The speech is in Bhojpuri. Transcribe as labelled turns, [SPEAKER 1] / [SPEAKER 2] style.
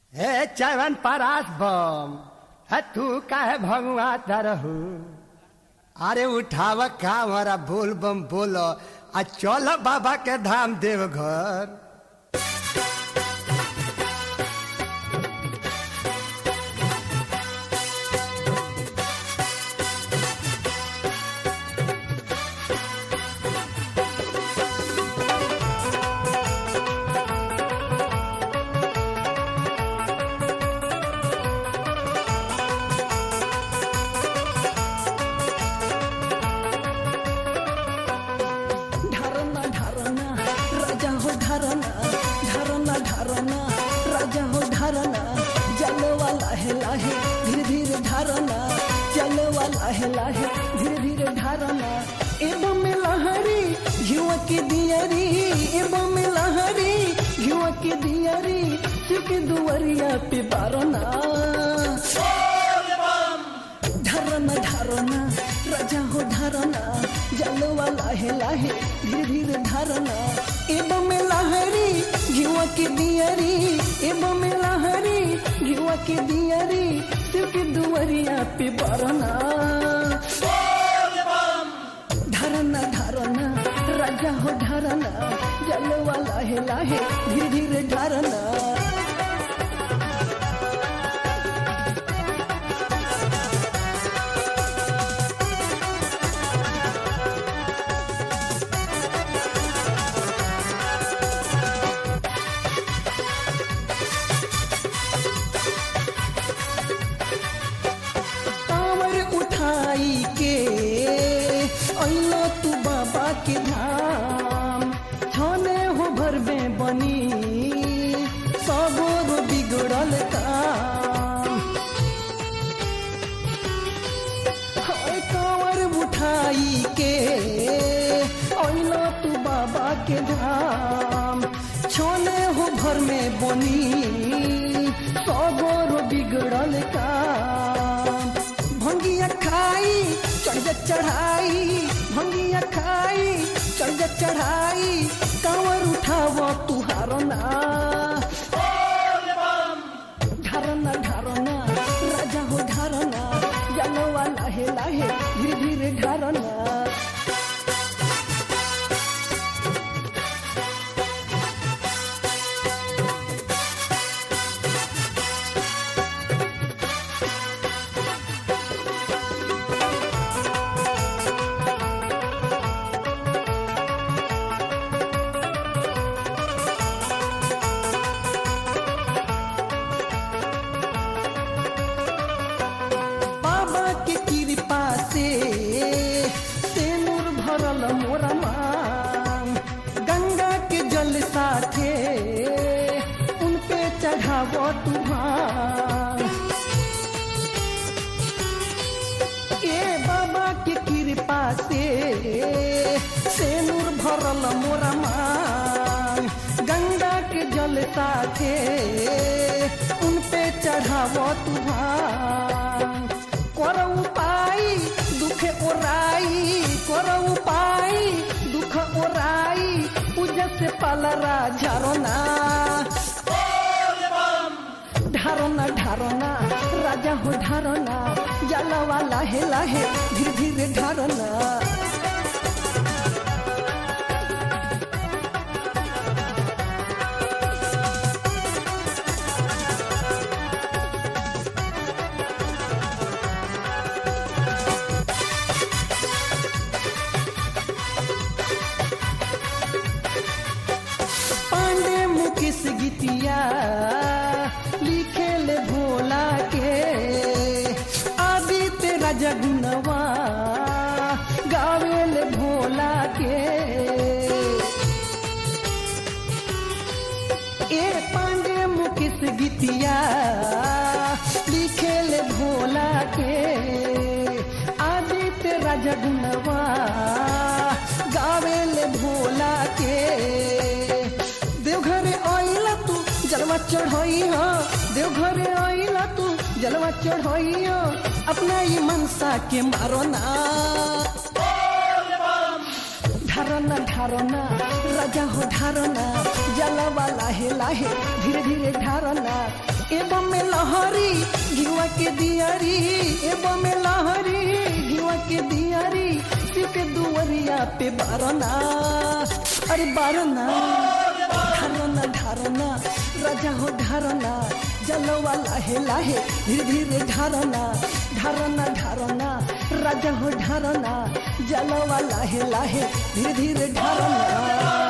[SPEAKER 1] हे चवन परास बम है तू काहे भगवा तरहू अरे उठाव का हमारा बोल बम बोलो आ चल बाबा के धाम देवघर
[SPEAKER 2] ढारना ढारना राजा हो ढारना ढारना ढारना राजा हो ढारना जलवा लाहे लाहे धीरे धीरे ढारना जलवा लाहे लाहे धीरे धीरे ढारना एवं में लहरी युवा की दियरी एवं में लहरी युवा की दियरी सिर्फ दुवरिया पे बारना ढरना ढरना राजा हो ढरना जलवा लाहे लाहे धीरे धीरे ढरना एवं में लहरी घिवा के दियरी एवं में लहरी घिवा के दियरी सिर्फ दुवरिया पे बरना ढरना ढरना राजा हो ढरना जलवा लाहे लाहे धीरे धीरे ढरना कांवर उठाई के अइलो तू बाबा के धाम छने हो भरबे बनी सबोर बिगड़ल काम हाय कांवर उठाई के अइलो तू बाबा के धाम छोने हो भर में बनी सबोर बिगड़ल काम भंगिया खाई चढ़ जा चढ़ाई भंगिया खाई चढ़ जा चढ़ाई कांवर उठाव तुहारना ढरना ढरना राजा हो ढरना जलवा लाहे लाहे धीरे धीरे ढरना बाबा के कृपा से तेनूर भरल मोरा मांग गंगा के जल साथे उन पे चढ़ाव तुहार ए बाबा के कृपा से तेनूर भरल मोरा मांग गंगा के जल साथे उन पे चढ़ाव तुहार कर उपाय दुख ओराई कर उपाय दुख ओराई पूजा से पलरा झरना ढारना ढारना राजा हो ढारना जलवा लाहे लाहे धीरे धीरे ढारना पांडे मुकेश गीतिया लिखे ले भोला के आदित्य राजा गुनवा गावे ले भोला के ए पांडे मुकेश गीतिया लिखे ले भोला के आदित्य राजा गुनवा गावे ले भोला के देवघरे आइला तू जलवा चढ़ाई हो देवघरे आइला तू जलवा चढ़ाई हो अपना ये मनसा के मारो ना ढारना ढारना राजा हो ढारना जलवा लाहे लाहे धीरे धीरे ढारना एवं में लहरी घिवा के दियारी एवं में लहरी घिवा के दियारी सिके दुवरिया पे बारना अरे बारना ढारना ढारना राजा हो ढारना जलवा लाहे लाहे धीरे धीरे ढारना ढारना ढारना राजा हो ढारना जलवा लाहे लाहे धीरे धीरे ढारना